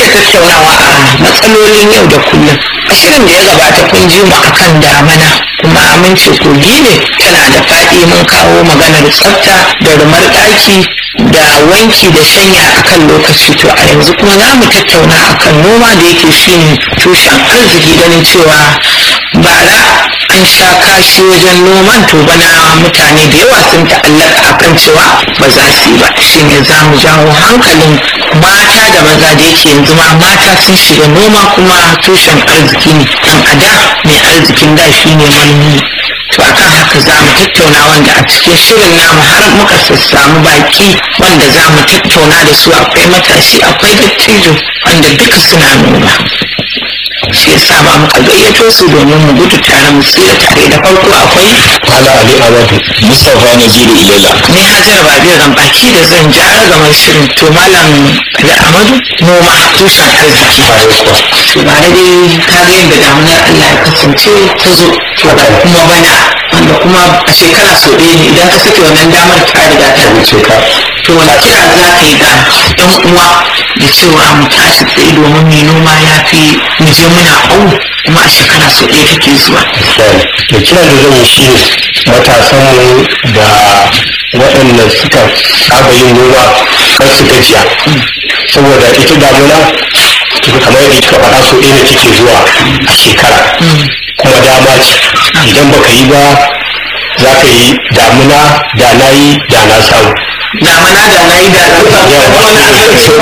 tattaunawa a matsalolin yau da kullum a shirin da ya gabata kun ji mu akan damana kuma mun ce kogi ne tana da faɗi mun kawo maganar tsafta da rumar ɗaki da wanki da shanya akan lokaci to a yanzu kuma za mu tattauna akan noma da yake shine tushen arziki ganin cewa bara an sha kashi wajen noman to bana mutane da yawa sun ta'allaka akan cewa ba za su yi ba shine za mu jawo hankalin mata da maza da yake yanzu ma mata sun shiga noma kuma tushen arziki ne dan a da mai arzikin da shi ne manomi to akan haka za mu tattauna wanda a cikin shirin namu har muka sassamu baki wanda za mu tattauna da su akwai matashi akwai dattijo wanda duka suna noma shi yasa ma muka gayyato su domin mu gudu tare mu tsira tare da farko akwai Ala Ali Abadu Mustapha Naziru Ilela ne hajar babi ran baki da zan ja gamar shirin to malam da amadu noma tushen arziki to ba da dai ka ga yadda damunar allah ya kasance ta zo to ga kuma bana wanda kuma a shekara sau ɗaya ne idan ka sake wannan damar ta riga ta wuce ka to wani kira za ka yi ga ɗan uwa da cewa mu tashi tsaye domin mai noma ya fi mu je muna au kuma a shekara sau ɗaya take zuwa da kira da zan yi shi ne matasanmu da waɗanda suka saba yin noma kan su gajiya saboda ita damuna tuka kamar yadda kika faɗa so ɗaya ne take zuwa a shekara kuma dama ce idan baka yi ba za ka yi damuna da na yi da na samu damana da na yi da na samu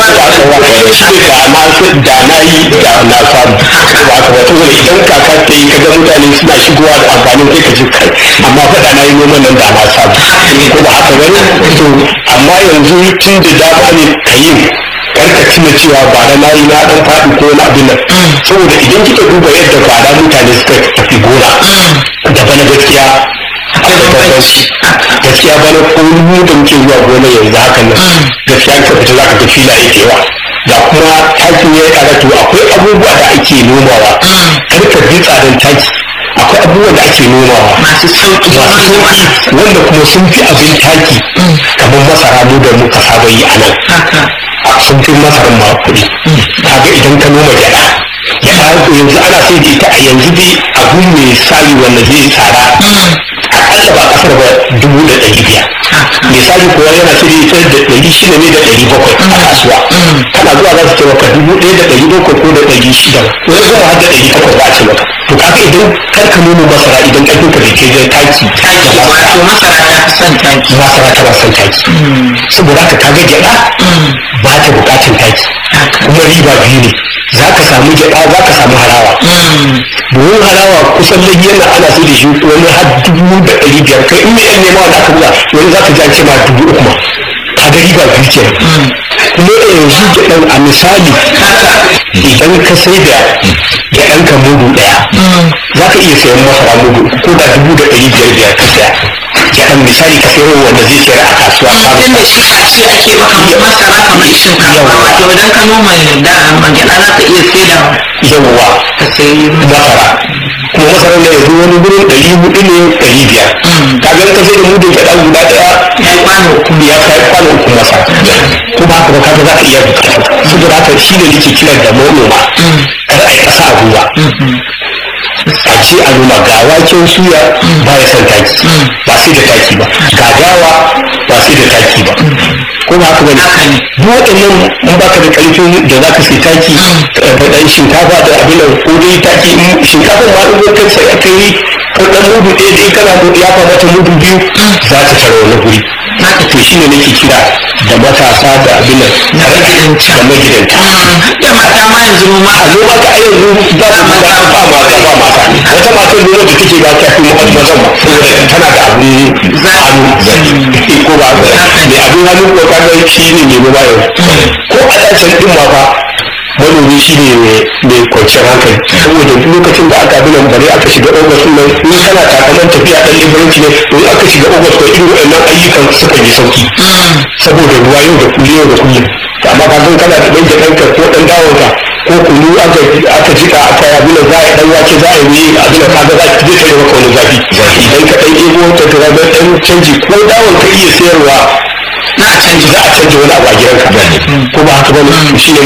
da na yi da na samu ba ka ba saboda idan kaka ta yi kaga mutane suna shigowa da amfanin kai ka ji kai amma fa da na yi noman nan da na samu ko ba haka bane to amma yanzu tun da dama ne ka yi karka tuna cewa ba da na yi na dan faɗi ko na abin nan saboda idan kika duba yadda bara mutane suka tafi gona da bana gaskiya akwai da bambanci gaskiya bana ko mu da muke zuwa gona yanzu hakan nan gaskiya ka fita zaka ga filaye da yawa da kuma takin ya ƙara to akwai abubuwa da ake nomawa karka bi tsadan taki akwai abubuwan da ake nomawa masu sauƙi masu sauƙi wanda kuma sun fi abin taki kamar masara mu da muka saba yi a nan haka a sun fi masarar ma kuɗi kaga idan ka noma gyaɗa gyaɗa yanzu ana sai da ita a yanzu dai abu mai sayi wanda zai tsada akalla ba kasar ba dubu da ɗari biyar misali kuwa yana sai da ita da ɗari shida ne da ɗari bakwai a kasuwa kana zuwa za su ce maka dubu ɗaya da ɗari bakwai ko da ɗari shida wani zuwa har da ɗari takwas za a ce maka to kaga idan kar ka noma masara idan ƙarfin ka bai kai da taki taki wato masara ta fi son taki masara tana son taki saboda haka kaga gyaɗa ba ta bukatan taki kuma riba biyu ne za ka samu gyaɗa za ka samu harawa domin harawa kusan da yana ana sai da shi wani har dubu da ɗari biyar kai in mai yan nema wanda aka buga wani za ka ji an ce ma dubu uku ma kaga riba biyu ke kuma yanzu gyaɗan a misali idan ka sai da gyaɗan ka mudu ɗaya za ka iya sayan masara mudu ko da dubu da ɗari biyar biyar ka saya gyaɗan misali ka sayar wanda zai sayar a kasuwa tun da shi a ce ake maka masara kamar shinkafa wato idan ka noma da magana za ka iya saidawa yawwa ka sayi masara kuma masarar da yanzu wani gurin ɗari hudu ne ɗari biyar kaga ka sai da mudun gyaɗa guda ɗaya ya kwano uku ya kai kwano uku masa ko ba haka ba kaga za ka iya bukata saboda haka shi ne nake kiran da manoma kar a yi ƙasa a gwiwa a ce a noma ga waken suya ba ya son taki ba sai da taki ba ga dawa ba sai da taki ba ko ba haka ba ne duk waɗannan in baka da ƙarfin da za ka sai taki da ɗan shinkafa da abin da ko dai taki shinkafa ma in ka sai aka yi ɗan mudu ɗaya da kana ya mata mudu biyu za ta tara wani guri haka to shi ne nake kira da matasa da abin nan da magidanta da magidanta da mata ma yanzu ma a zo maka a yanzu ba su ba ba mata ba mata wata matar nuna da take ba ta fi mazan ba saboda tana da abin hannu ko ba mai abin hannu ko kaga shi ne mai ba yau ko a ɗacan ɗin ma fa manomi shi ne mai kwanciyar hankali saboda lokacin da aka binan bare aka shiga ogas nan in kana takaman tafiya ɗan liberanci ne in aka shiga ogas ko irin waɗannan ayyukan suka yi sauki saboda ruwa yau da kullum yau da kullum to amma ka san kana da ɗan jaɗanka ko ɗan dawonka ko kunu aka aka jika aka yi abin za a yi ɗan wake za a yi abin da kaga za zai tare maka wani zafi idan ka ɗan ebo ta ka ga ɗan canji ko dawon ka iya sayarwa na canji za a canja wani abu a gidanka ko ba haka ba ne shi ne